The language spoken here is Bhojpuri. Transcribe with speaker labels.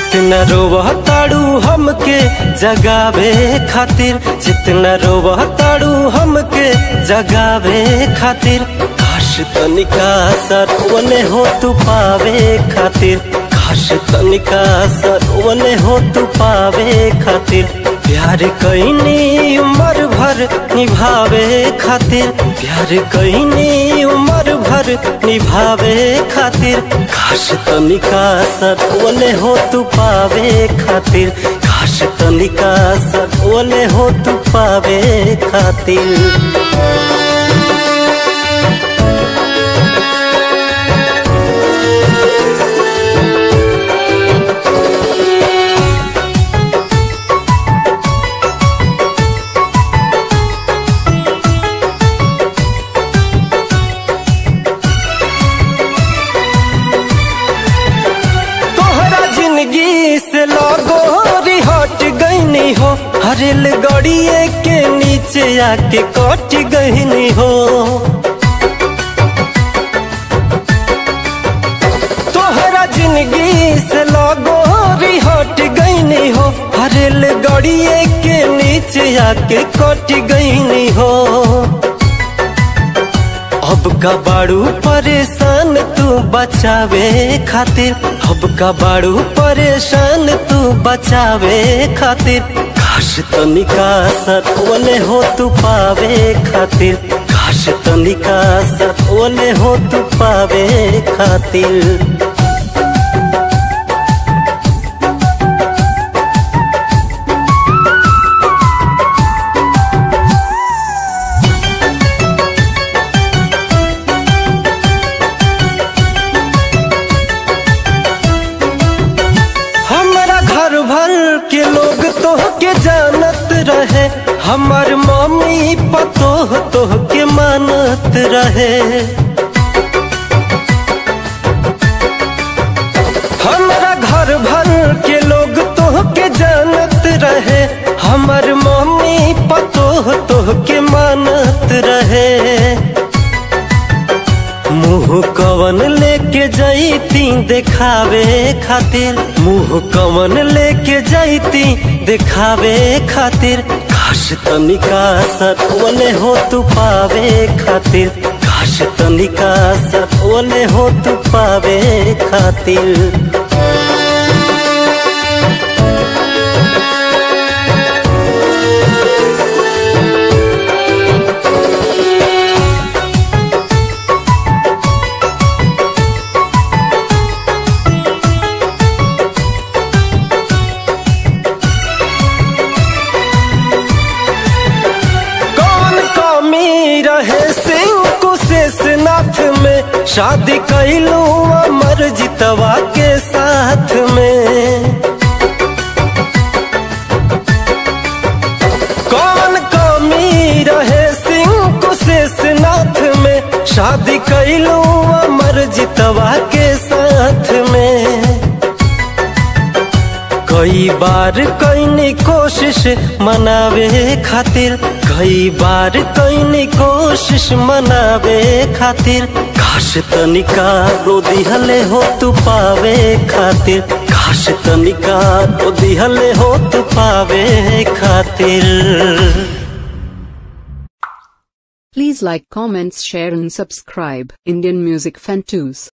Speaker 1: जितना रोवह ताड़ू हमके जगावे खातिर जितना रोवह ताड़ू हमके जगावे खातिर काश तनिका सरवने हो तू पावे खातिर काश तनिका सरवने हो तू पावे खातिर प्यार कैनी उम्र भर निभावे खातिर प्यार कैनी उम्र भर निभावे खातिर काश तनिका सतवले हो तू पावे खातिर काश तनिका सतवले हो तू पावे खातिर तोहरा जिंदगी से लगो हट गईनी हो हरेल गड़िए के नीचे आके कट गईनी हो तोहरा जिंदगी से लगो हट गईनी हो हरेल गड़िए के नीचे आके कट गईनी हो अब का बाड़ू परेशान तू बचावे खातिर अब का बाड़ू परेशान तू बचावे खातिर काश तनिका सतवले हो तू पावे खातिर काश तनिका सतवले हो तू पावे खातिर हमारा घर भर के लोग तो के जानत रहे हमार मम्मी पतो तो के मानत रहे हमारा घर भर के लोग तो के जानत रहे हमार मम्मी पतो तो के मानत रहे मुंह कवन लेके जैती देखावे खातिर मुंह कवन लेके जैती देखावे खातिर काश तनिका सतवले हो तू पावे खातिर काश तनिका सतवले हो तू पावे खातिर कौन कमी रहे सिंह कुशेषनाथ में शादी कैलू अमर जितवा के साथ में कौन कमी रहे सिंह कुशेषनाथ में शादी कैलू अमर जितवा के साथ में कई बार कैनी कोशिश मनावे खातिर कई बार कैनी कोशिश मनावे खातिर काश तनिका रो दिहले हो तू पावे खातिर काश तनिका रो दिहले हो तू पावे खातिर
Speaker 2: Please like, comments, share and subscribe Indian Music Fan Tunes.